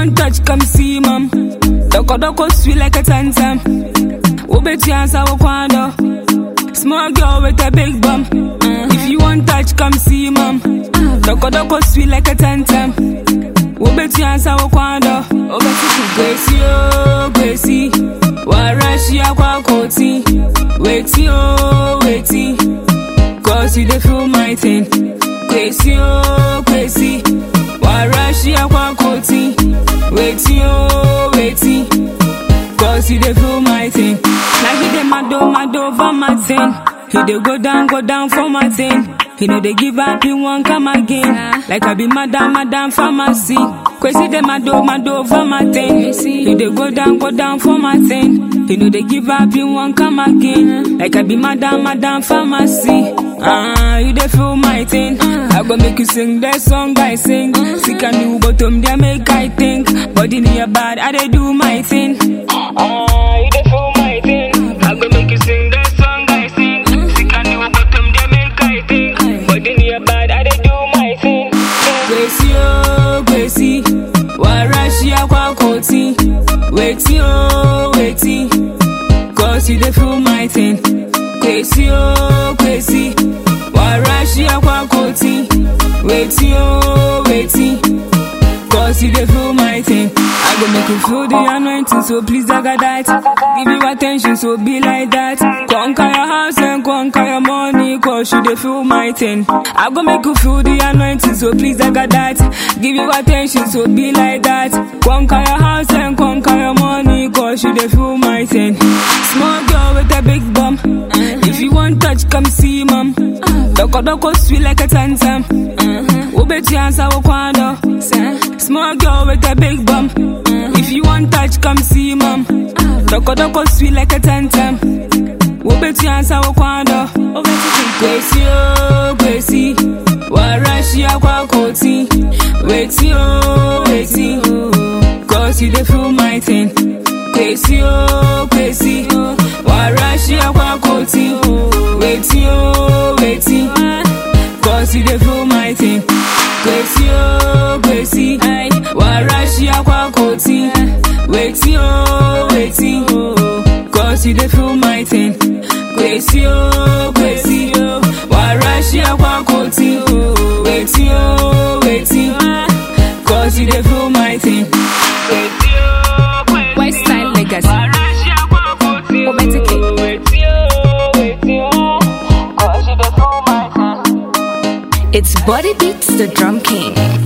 want touch, come see mom. Doko doko sweet like a tantam. Ubeti answer wakwando. Small girl with a big bum. If you want touch, come see mom. Doko doko sweet like a tantam. Ubeti answer wakwando. Ubeti kwesi oh kwesi. Warashi akwa koti. Weti oh weti. Cause you dey feel my thing. Kwesi oh kwesi. Warashi akwa koti. Weti oh weti. Cause you dey feel my thing. Like he dey mad oh mad over my thing. He dey go down go down for my thing. He know they give up, he won't come again. Like I be madam, madam pharmacy. Crazy dey mad oh mad over my thing. He dey go down go down for my thing. He know they give up, he won't come again. Like I be madam, madam pharmacy. Ah, you dey feel my thing. I go make you sing that song I sing. Sick and new bottom, they make I think. Body near bad, I dey do my thing. Ah, you dey feel my thing. I go make you sing that song I sing. Sick and new bottom, they make I think. Body near bad, I dey do my thing. Kwesi oh, kwesi. Warashi akwa koti. Weti oh, weti. Cause you dey feel my thing. Kwesi oh, kwesi. Warashi akwa koti. Weti oh, weti. Cause you dey feel my thing. I go make you feel the anointing, so please daga that. Give you attention, so be like that. Conquer your house and conquer your money, cause you dey feel my thing. I go make you feel the anointing, so please daga that. Give you attention, so be like that. Conquer your house and conquer your money, cause you dey feel my thing. Small girl with a big bum. If you want touch, come see mom. Doko doko sweet like a tantam. Ubeti answer wakwando. Small girl with a big bum. If you want touch, come see mom. Doko doko sweet like a tantam. Ubeti answer wakwando. Kwesi oh kwesi. Warashi akwa koti. Weti oh weti. Cause you dey feel my thing. Kwesi oh kwesi. Warashi akwa koti. Weti oh weti. Cause you dey feel my thing. Kwesi oh kwesi. Warashi akwa koti. Weti oh weti. Cause you dey feel my thing. Kwesi oh kwesi. Warashi akwa koti. Weti oh weti. Cause you dey feel my thing. Kwesi oh kwesi. Weststyle Legacy. Warashi akwa koti. Obetike. Weti oh weti. Cause you dey feel my thing. It's Body Beats, the Drum King.